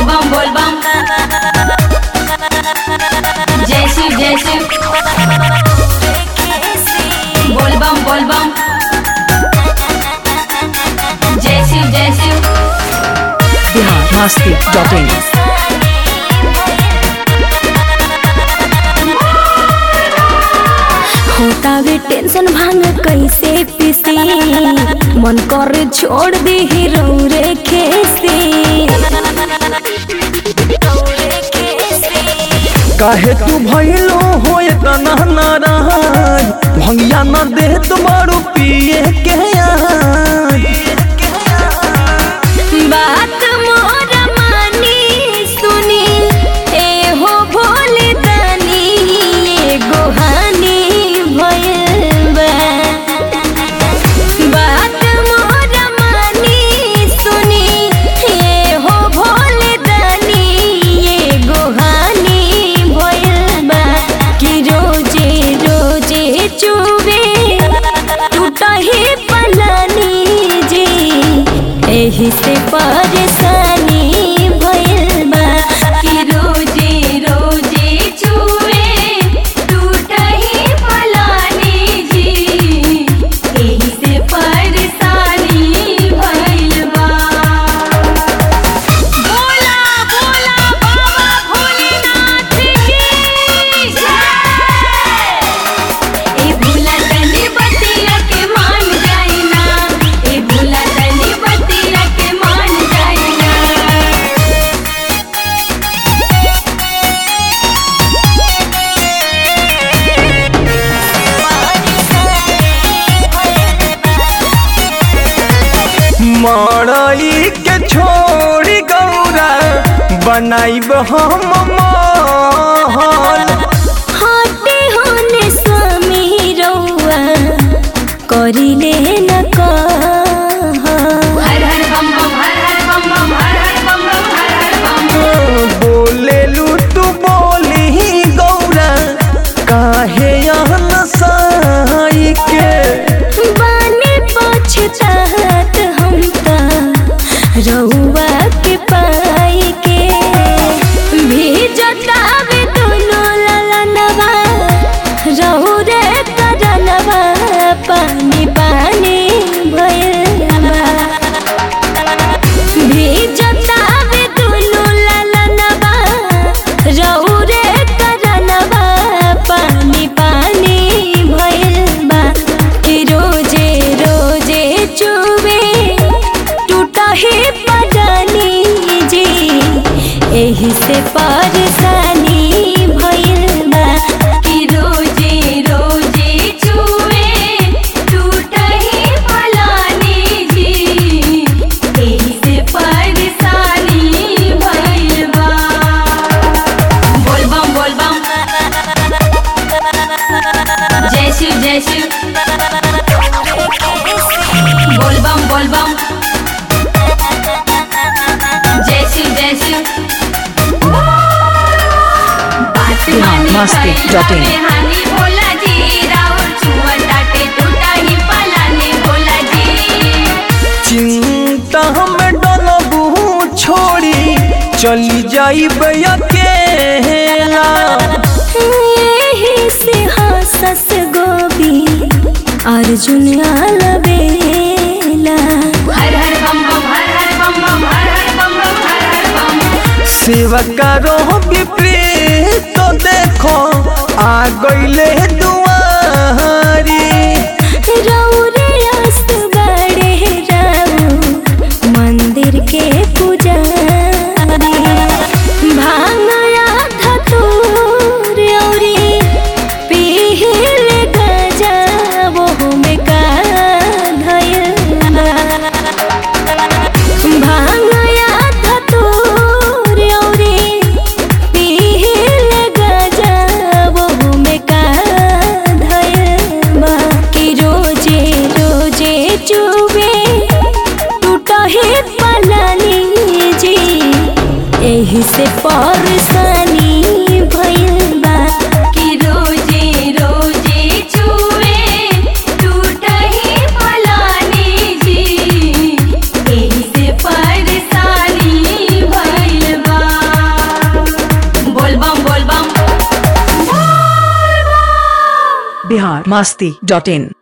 बम बोल बम जय शिव जय शिव बोल बम बोल बम जय शिव जय शिव बिहार मस्ती डॉट इन होतावे टेंशन भांग कैसे पीसी मन करे छोड़ दी रौरे खेसी काहे तू भइलो हो इतना नाराज भंगिया न दे तुम्हारू पिए के आज बात मोर मानी सुनी ए हो भोले दानी एगो हानि भइल बा बात मोर मानी सुनी ए हो भोले दानी एगो हानि भइल बा कि रोजे रोजे चुबे टूटही पलानी जी एही से परेशानी भइल बा कि रोजे रोजे चुए टूटही फलानी जी एही से परेशानी भइल बा बोला बोला बाबा भोलेनाथ की जय ए भूला तनी बतिया के मान जाइना ए भूला तनी बतिया के मान जाइना मड़ई के छोड़ी गौरा बनाइब हम महल हटे होने स्वामी रौआ करिले न कह हर हर बम बम हर हर बम बम हर हर बम बम हर हर बम बोले लू तू बोली गौरा काहे यहाँ साई के बाने पछतात हम त रउआ के पाई के भेजतावे दोनों ललनवा रहु रे करनवा पानी पानी भइलवा भेजतावे दोनों ललनवा रहु रे करनवा पानी पानी भइल बा कि रोजे रोजे चुबे टूटही पडानी जी एही से परेशानी भइल बा कि रोजे रोजे चुए टूटही फलानी जी एही से परेशानी भइल बा बोल बम बोल बम जय शिव जय शिव बोल बम बोल बम जय शिव जय शिव बात मानी मस्ती कैला डॉट इन। में हानि भोला जी राउर छुआ टाटे टूटा ही पलानी भोला जी चिंता में डलबू छोड़ी चली जाइब अकेला एही से हंसस गोबी अर्जुन अलबेला हर हर बम बम हर हर बम बम हर हर बम बम हर हर बम सेवा करो विपरीत तो देखो आ गईले दुआरी रौरे अस बड़े राउ मंदिर के पुजारी भांगया धतूर औरी पीहिल गजा वो में का धयल भांगया धतूर औरी पीहिल गजा वो में का धयल बा कि रोजे रोजे चुबे टूटही पलानी जी एही से परेशानी भइल बा कि रोजे रोजे चुए टूटही फलानी जी एही से परेशानी भइल बा बिहार मस्ती डॉट इन